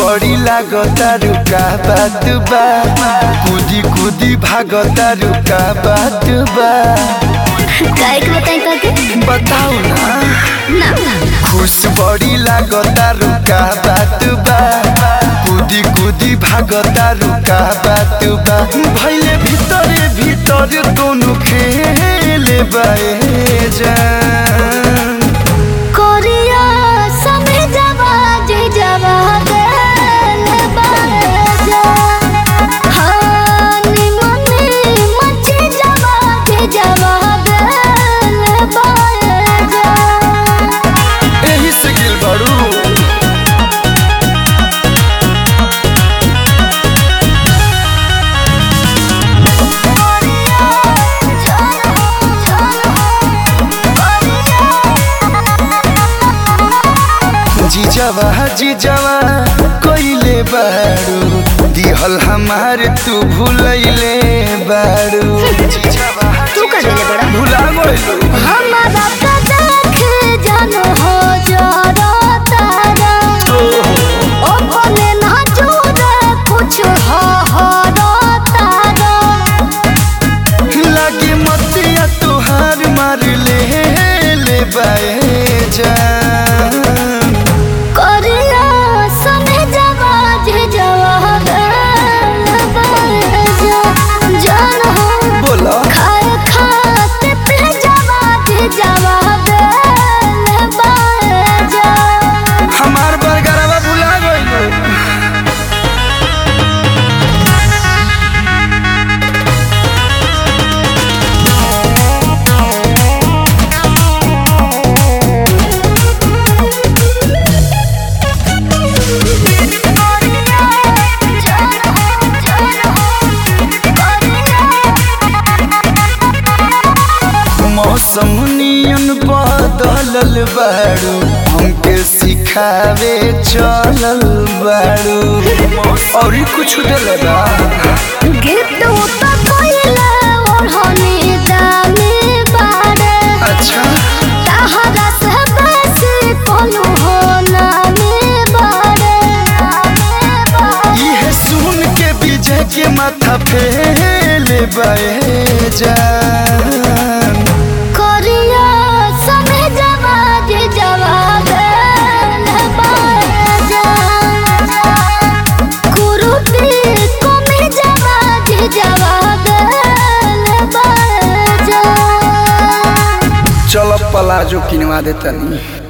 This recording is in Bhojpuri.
बड़ी लागता रुका बात बा कूदी कूदी भागता रुका बात बा काय के बताई करके बताओ ना ना खुश बड़ी लागता रुका बात बा कूदी कूदी भागता रुका बात बा भैले भीतरे भीतर दोनों खेले बाए जान कोरिया समय जवा जे जवा गल बाजा हानी मने मचे जवा जे जवा गल बाजा एही से गिल बारू जीजावा जीजावा कोइले बारू दिहल हमार तू भूलैले बारू जीजावा तू कर लेले बड़ा भुला गइलू हमारा का देख जानो हो जरा तारा ओ भले ना जोरे कुछ हो हो रो तारा लागे मतिया तुहार मार ले ले बाए जान करिया समय जवा जे जवा गल बाजा जान हो बोला खाए खाते पे जवा जे जवा गल बाजा हमार बरगरवा भुला गइलू मौसम नियन बदलल बारू हमके सिखावे चलल बारू और कुछ दिल बा गिफ्ट तो कोइला ओढ़नी दामी बारे अच्छा तहरा से बेसी कोलू हो नामी बारे ये सुन के विजय के माथा फेल बहे जान कोरिया समय जवा जे जवा गल बाजा कुरुती कोमे जवा जे जवा गल बाजा चल पलाजो किनवा देतनी